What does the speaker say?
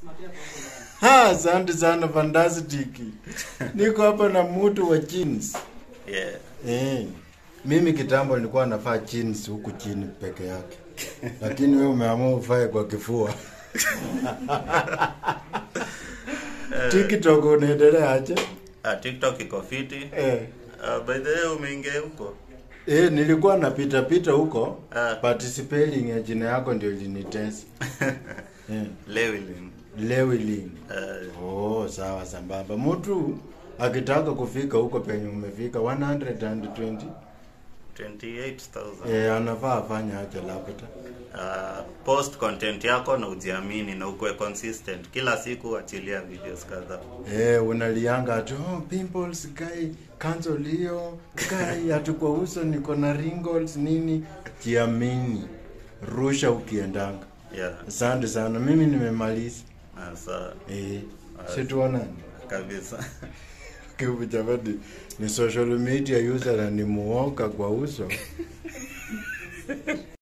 Ha, asante sana fantastic. Niko hapa na mtu wa jeans. Yeah. Eh. Mimi kitambo nilikuwa navaa jeans huku chini peke yake. Lakini wewe umeamua uvae kwa kifua. TikTok unaendelea aje? Ah, TikTok iko fiti. Eh. Ah, by the way umeingia huko. Eh, nilikuwa napita pita huko. Ah. Participating ya jina yako ndio ilinitesa. Eh. Lewilin. Lewilin. Uh, Oh, sawa sambamba. Mtu akitaka kufika huko penye umefika 120 28,000. eh, anafaa afanye aje labda. Uh, post content yako na ujiamini na ukuwe consistent. Kila siku achilia videos kadhaa. Eh, unalianga tu oh, pimples kai cancel hiyo kai hatu kwa uso niko na wrinkles nini. Jiamini. Rusha ukiendanga. Yeah. Asante sana. Mimi nimemaliza. Ah, sawa. Eh, situonani. Kabisa. Kivu jamani, ni social media user na ni muoka kwa uso